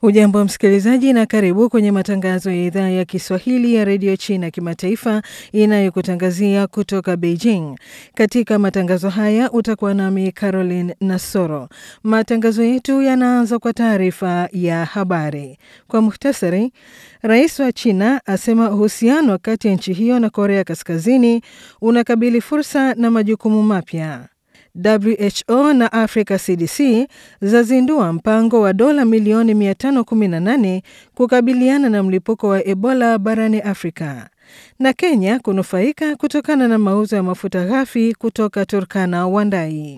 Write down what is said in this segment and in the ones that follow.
Hujambo msikilizaji, na karibu kwenye matangazo ya idhaa ya Kiswahili ya redio China kimataifa inayokutangazia kutoka Beijing. Katika matangazo haya utakuwa nami Caroline Nasoro. Matangazo yetu yanaanza kwa taarifa ya habari. Kwa muhtasari, rais wa China asema uhusiano kati ya nchi hiyo na Korea Kaskazini unakabili fursa na majukumu mapya. WHO na Africa CDC zazindua mpango wa dola milioni 518 kukabiliana na mlipuko wa Ebola barani Afrika. Na Kenya kunufaika kutokana na mauzo ya mafuta ghafi kutoka Turkana Wandai.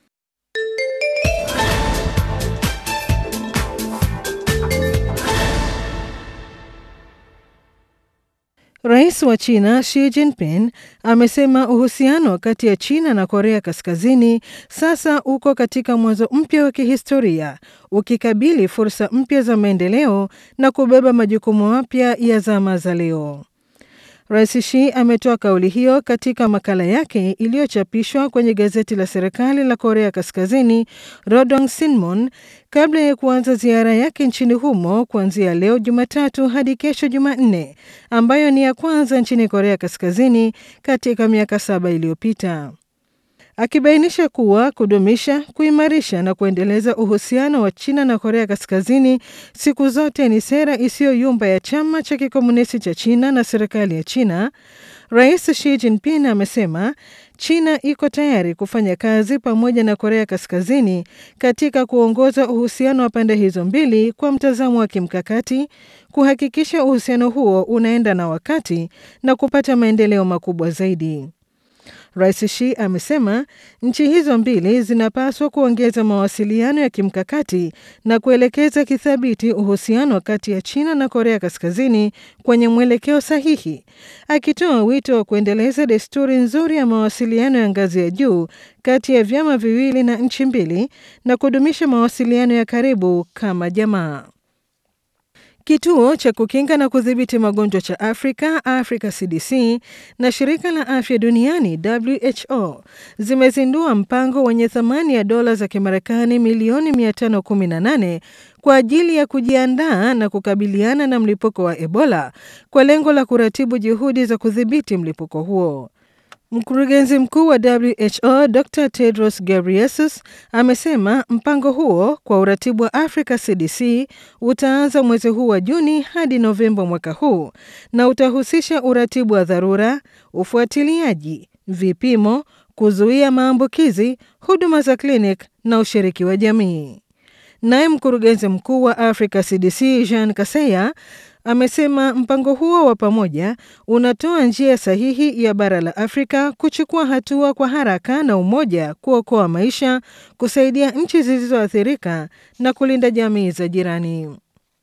Rais wa China Xi Jinping amesema uhusiano kati ya China na Korea Kaskazini sasa uko katika mwanzo mpya wa kihistoria, ukikabili fursa mpya za maendeleo na kubeba majukumu mapya ya zama za leo. Rais Xi ametoa kauli hiyo katika makala yake iliyochapishwa kwenye gazeti la serikali la Korea Kaskazini Rodong Sinmun kabla ya kuanza ziara yake nchini humo kuanzia leo Jumatatu hadi kesho Jumanne, ambayo ni ya kwanza nchini Korea Kaskazini katika miaka saba iliyopita akibainisha kuwa kudumisha, kuimarisha na kuendeleza uhusiano wa China na Korea Kaskazini siku zote ni sera isiyoyumba ya chama cha kikomunisti cha China na serikali ya China. Rais Xi Jinping amesema China iko tayari kufanya kazi pamoja na Korea Kaskazini katika kuongoza uhusiano wa pande hizo mbili kwa mtazamo wa kimkakati, kuhakikisha uhusiano huo unaenda na wakati na kupata maendeleo makubwa zaidi. Rais Xi amesema nchi hizo mbili zinapaswa kuongeza mawasiliano ya kimkakati na kuelekeza kithabiti uhusiano kati ya China na Korea Kaskazini kwenye mwelekeo sahihi, akitoa wito wa kuendeleza desturi nzuri ya mawasiliano ya ngazi ya juu kati ya vyama viwili na nchi mbili na kudumisha mawasiliano ya karibu kama jamaa. Kituo cha kukinga na kudhibiti magonjwa cha Afrika, Africa CDC, na shirika la afya duniani WHO zimezindua mpango wenye thamani ya dola za Kimarekani milioni 518 kwa ajili ya kujiandaa na kukabiliana na mlipuko wa Ebola kwa lengo la kuratibu juhudi za kudhibiti mlipuko huo. Mkurugenzi mkuu wa WHO Dr Tedros Ghebreyesus amesema mpango huo kwa uratibu wa Africa CDC utaanza mwezi huu wa Juni hadi Novemba mwaka huu na utahusisha uratibu wa dharura, ufuatiliaji, vipimo, kuzuia maambukizi, huduma za klinik na ushiriki wa jamii. Naye mkurugenzi mkuu wa Africa CDC Jean Kaseya amesema mpango huo wa pamoja unatoa njia sahihi ya bara la Afrika kuchukua hatua kwa haraka na umoja kuokoa maisha, kusaidia nchi zilizoathirika na kulinda jamii za jirani.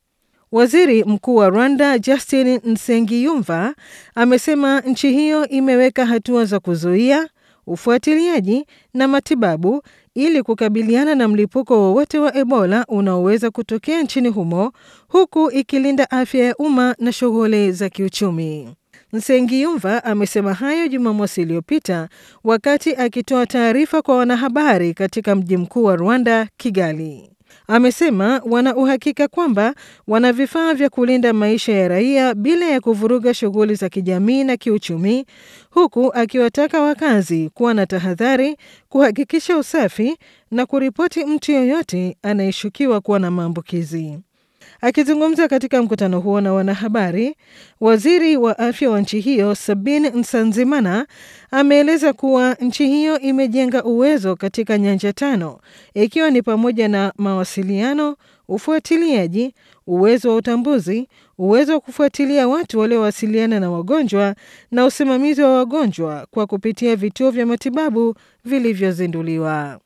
Waziri Mkuu wa Rwanda Justin Nsengiyumva amesema nchi hiyo imeweka hatua za kuzuia, ufuatiliaji na matibabu ili kukabiliana na mlipuko wowote wa Ebola unaoweza kutokea nchini humo huku ikilinda afya ya umma na shughuli za kiuchumi. Nsengiyumva amesema hayo Jumamosi iliyopita wakati akitoa taarifa kwa wanahabari katika mji mkuu wa Rwanda, Kigali. Amesema wana uhakika kwamba wana vifaa vya kulinda maisha ya raia bila ya kuvuruga shughuli za kijamii na kiuchumi, huku akiwataka wakazi kuwa na tahadhari, kuhakikisha usafi na kuripoti mtu yoyote anayeshukiwa kuwa na maambukizi. Akizungumza katika mkutano huo na wanahabari, waziri wa afya wa nchi hiyo Sabin Nsanzimana ameeleza kuwa nchi hiyo imejenga uwezo katika nyanja tano, ikiwa ni pamoja na mawasiliano, ufuatiliaji, uwezo wa utambuzi, uwezo wa kufuatilia watu waliowasiliana na wagonjwa na usimamizi wa wagonjwa kwa kupitia vituo vya matibabu vilivyozinduliwa.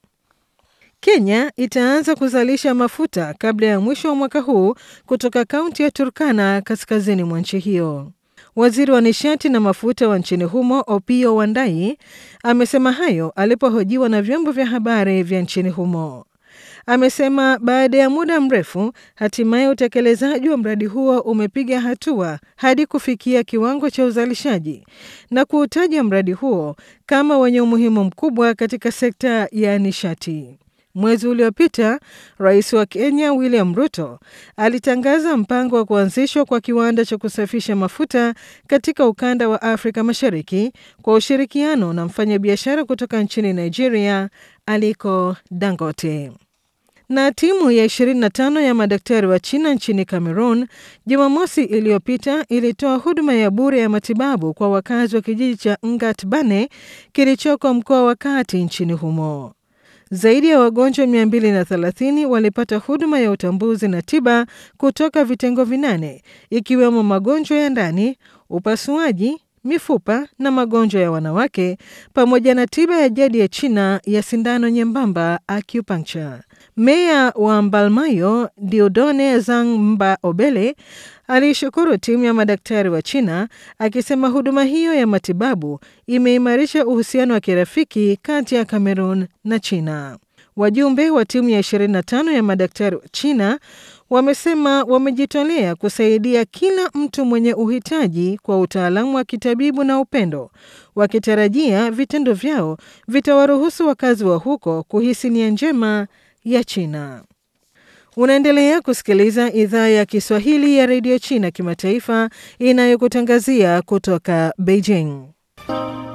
Kenya itaanza kuzalisha mafuta kabla ya mwisho wa mwaka huu kutoka kaunti ya Turkana kaskazini mwa nchi hiyo. Waziri wa nishati na mafuta wa nchini humo Opiyo Wandayi amesema hayo alipohojiwa na vyombo vya habari vya nchini humo. Amesema baada ya muda mrefu, hatimaye utekelezaji wa mradi huo umepiga hatua hadi kufikia kiwango cha uzalishaji na kuutaja mradi huo kama wenye umuhimu mkubwa katika sekta ya nishati. Mwezi uliopita rais wa Kenya William Ruto alitangaza mpango wa kuanzishwa kwa kiwanda cha kusafisha mafuta katika ukanda wa Afrika Mashariki kwa ushirikiano na mfanyabiashara kutoka nchini Nigeria Aliko Dangote. Na timu ya 25 ya madaktari wa China nchini Cameroon Jumamosi iliyopita ilitoa huduma ya bure ya matibabu kwa wakazi wa kijiji cha Ngatbane kilichoko mkoa wa kati nchini humo. Zaidi ya wagonjwa 230 walipata huduma ya utambuzi na tiba kutoka vitengo vinane ikiwemo magonjwa ya ndani, upasuaji, mifupa na magonjwa ya wanawake pamoja na tiba ya jadi ya China ya sindano nyembamba acupuncture. Meya wa Mbalmayo Diodone Zhang Mba Obele alishukuru timu ya madaktari wa China akisema huduma hiyo ya matibabu imeimarisha uhusiano wa kirafiki kati ya Cameroon na China. Wajumbe wa timu ya 25 ya madaktari wa China wamesema wamejitolea kusaidia kila mtu mwenye uhitaji kwa utaalamu wa kitabibu na upendo, wakitarajia vitendo vyao vitawaruhusu wakazi wa huko kuhisi nia njema ya China. Unaendelea kusikiliza idhaa ya Kiswahili ya redio China kimataifa inayokutangazia kutoka Beijing.